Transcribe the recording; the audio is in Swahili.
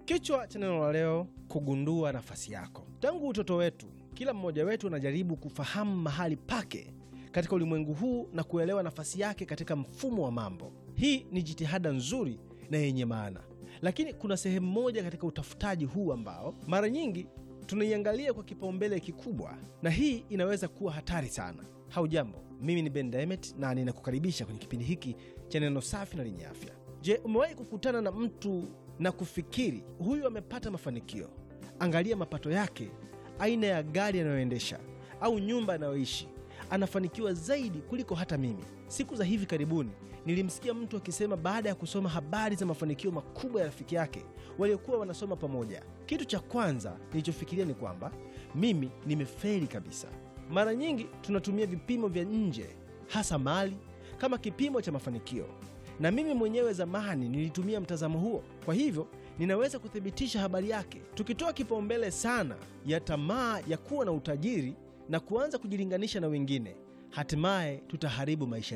Kichwa cha neno la leo, kugundua nafasi yako. Tangu utoto wetu, kila mmoja wetu anajaribu kufahamu mahali pake katika ulimwengu huu na kuelewa nafasi yake katika mfumo wa mambo. Hii ni jitihada nzuri na yenye maana, lakini kuna sehemu moja katika utafutaji huu ambao mara nyingi tunaiangalia kwa kipaumbele kikubwa, na hii inaweza kuwa hatari sana. Haujambo, mimi ni Ben Demet na ninakukaribisha kwenye kipindi hiki cha neno safi na lenye afya. Je, umewahi kukutana na mtu na kufikiri huyu amepata mafanikio? Angalia mapato yake, aina ya gari anayoendesha au nyumba anayoishi. Anafanikiwa zaidi kuliko hata mimi. Siku za hivi karibuni nilimsikia mtu akisema baada ya kusoma habari za mafanikio makubwa ya rafiki yake waliokuwa wanasoma pamoja, kitu cha kwanza nilichofikiria ni kwamba mimi nimefeli kabisa. Mara nyingi tunatumia vipimo vya nje, hasa mali, kama kipimo cha mafanikio, na mimi mwenyewe zamani nilitumia mtazamo huo. Kwa hivyo ninaweza kuthibitisha habari yake. Tukitoa kipaumbele sana ya tamaa ya kuwa na utajiri na kuanza kujilinganisha na wengine, hatimaye tutaharibu maisha